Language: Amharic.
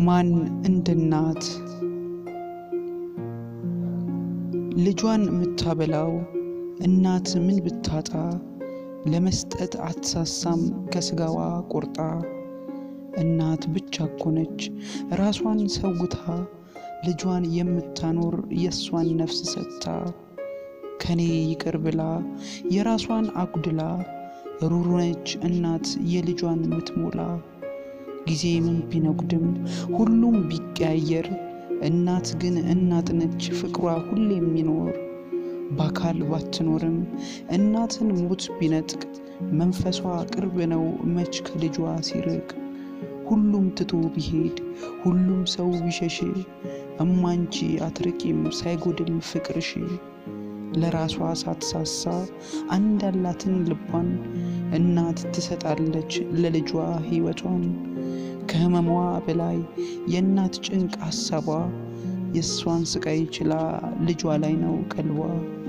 ማን እንደ እናት ልጇን የምታበላው እናት ምን ብታጣ ለመስጠት አትሳሳም ከስጋዋ ቆርጣ። እናት ብቻ እኮነች ራሷን ሰውታ ልጇን የምታኖር የእሷን ነፍስ ሰጥታ ከኔ ይቅር ብላ የራሷን አጉድላ ሩሩ ነች እናት የልጇን ምትሞላ። ጊዜ ምን ቢነጉድም ሁሉም ቢቀያየር እናት ግን እናት ነች ፍቅሯ ሁሌ የሚኖር። በአካል ባትኖርም እናትን ሞት ቢነጥቅ መንፈሷ ቅርብ ነው መች ከልጇ ሲርቅ። ሁሉም ትቶ ቢሄድ ሁሉም ሰው ቢሸሽ እማንቺ አትርቂም ሳይጎድል ፍቅርሽ። ለራሷ ሳትሳሳ አንድ ያላትን ልቧን እናት ትሰጣለች ለልጇ ሕይወቷን። ከህመሟ በላይ የእናት ጭንቅ ሀሳቧ የእሷን ስቃይ ችላ ልጇ ላይ ነው ቀልቧ።